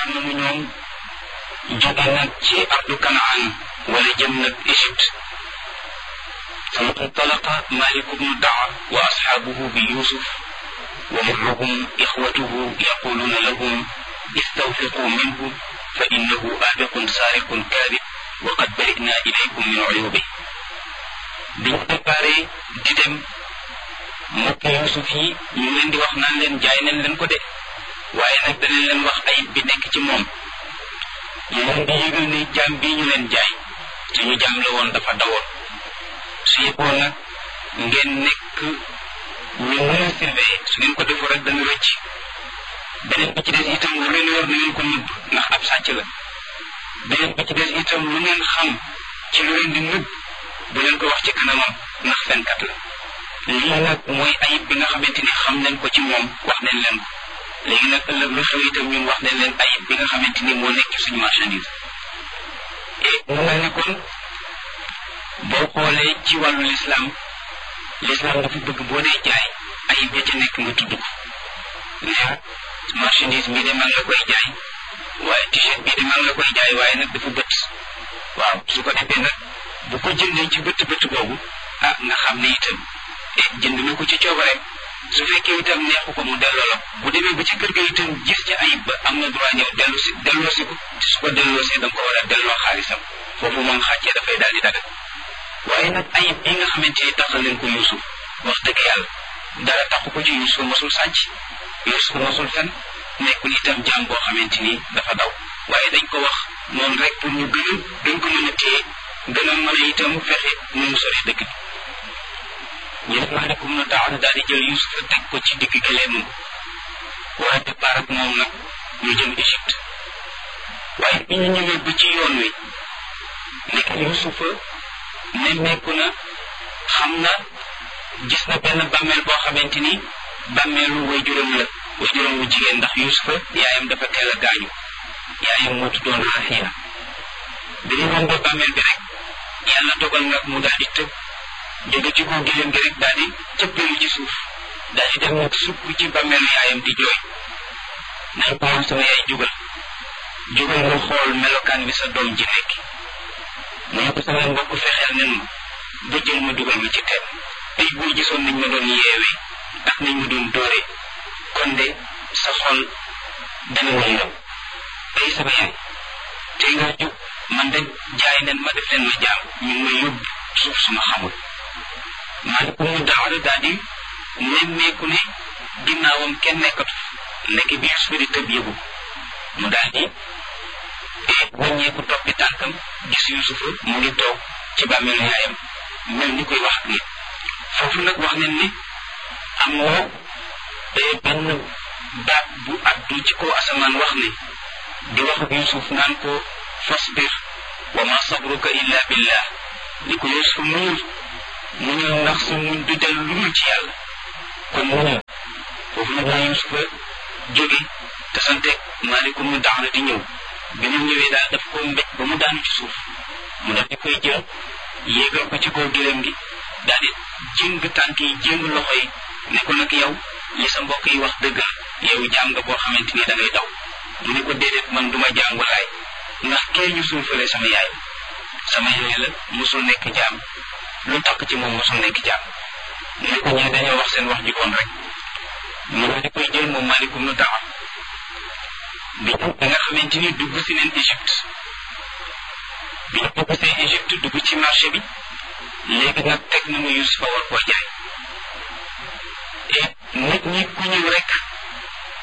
ànd nañu ñoom jóge nag ci ardu kanaan wala jëm nag Égypte ثم انطلق مالك بن دعوة وأصحابه بيوسف ومعهم إخوته يقولون لهم استوثقوا منه فإنه آبق سارق كاذب وقد برئنا إليكم من عيوبه biñ préparé di dem mbokk Yuusuf yi ñu leen di wax naan leen jaay nañ leen ko de waaye nag danañ leen wax ayib bi nekk ci moom ñu leen di yëgal ne jaam bii ñu leen jaay suñu jaam la woon dafa dawoon su yëgoon nag ngeen nekk ñu mën a surveiller su ngeen ko defoo rek dana rëcc beneen bi ci des itam lu leen yor na ngeen ko nëbb ndax ab sàcc la beneen bi ci des itam lu ngeen xam ci lu leen di nëbb bu leen ko wax ci kanamam ndax fenkat la lii nag mooy ayib bi nga xamante ni xam nañ ko ci moom wax nañ leen ko léegi nag ëllëg lu xew itam ñun wax nañ leen ayib bi nga xamante ni moo nekk ci suñu marchandise et mu mel ni kon boo xoolee ci wàllu lislaam lislaam dafa bëgg boo dee jaay ayib ya ca nekk nga tudd ko ne marchandise bii de man la koy jaay waaye t-shirt bii de man la koy jaay waaye nag dafa bët waaw su ko defee nag bu ko jëndee ci bët bët boobu ah nga xam ne itam jënd na ko ci coobareem su fekkee itam neexu ko mu delloo la bu demee ba ci kër ga itam gis ci ayib ba am na droit ñëw dellu si delloo si ko te su ko delloo see da nga ko war a delloo xaalisam foofu moom xàccee dafay daal di dagal waaye nag ayib bi nga xamante ni taxal leen ko Yuusuf wax dëgg yàlla dara taxu ko ci Yuusuf mosul sàcc Yuusuf mosul fen nekkul itam jaam boo xamante ni dafa daw waaye dañ ko wax noonu rek pour ñu gën a gën ko mën a téye gën a mën a itam fexe nu mu sori dëkk bi ñu def maalikum na taala daal di jël Yuusuf teg ko ci digg gëleemam war a départ ak moom nag ñu jëm Égypte waaye bi ñu ñëwee ba ci yoon wi nekk Yuusufa nemmeeku na xam na gis na benn bàmmeel boo xamante ni bàmmeelu way juróom la way juróom wu jigéen ndax Yuusufa yaayam dafa teel a gaañu yaayam moo tuddoon Raxiya bi ñu rombee bàmmeel bi rek yàlla dogal nag mu daal di tëb jóge ci kaw giléem gi rek daal di cëppeelu ci suuf daal di dem nag sukk ci bàmmeelu yaayam di jooy nañ ko woon sama yaay jugal jugal nga xool melokaan bi sa doom ji nekk mu ne ko sama mbokk fexeel nen ma ba jël ma dugal ma ci teen ay buur gisoon nañ ma doon yeewee ak nañ ma doon dóoree kon de sa xol dana ma yërëm ay sama yaay tey nga jug man de jaay nen ma def leen ma jaam ñu ngi may yóbbu suuf suma xamul maalikum mu daawara daal di nemmeeku ne ginnaawam kenn nekkatu nekk bi Yuusufa di tëb yëgu mu daal di wàññeeku toppi tànkam gis Yuusufa mu ngi toog ci bàmmeelu yaayam mel ni koy wax ak nit foofu nag wax nañ ni am na benn baat bu addu ci kaw asamaan wax ne di wax ak Yuusuf naan ko fasbir wa ma sabruka illa billah ni ko Yuusuf muñul muñul ndax sa muñ du dellu lu dul ci yàlla kon muñul foofu nag la Yuusufa jóge te santeeg maalikum mu daana di ñëw bi ñu ñëwee daal daf ko mbéj ba mu daanu ci suuf mu daf di koy jël yéegal ko ci kaw gëlëm gi daal di jëng tànk yi jëng loxo yi ne ko nag yow li sa mbokk yi wax dëgg yow jaam nga boo xamante ni da ngay daw mu ne ko déedéet man duma jaam walaay ndax kee ñu suufale sama yaay sama yaay la mosul nekk jaam lu takk ci moom mosul nekk jaam mu ne ko ñee dañoo wax seen wax ji koon rek mu daal di koy jël moom malikum nu taxam bi bi nga xamante ni dugg si neen Égypte bi ñu dugg see Égypte dugg ci marché bi léegi nag teg na mu Yusufa war koo jaay et nit ñi ku ñëw rek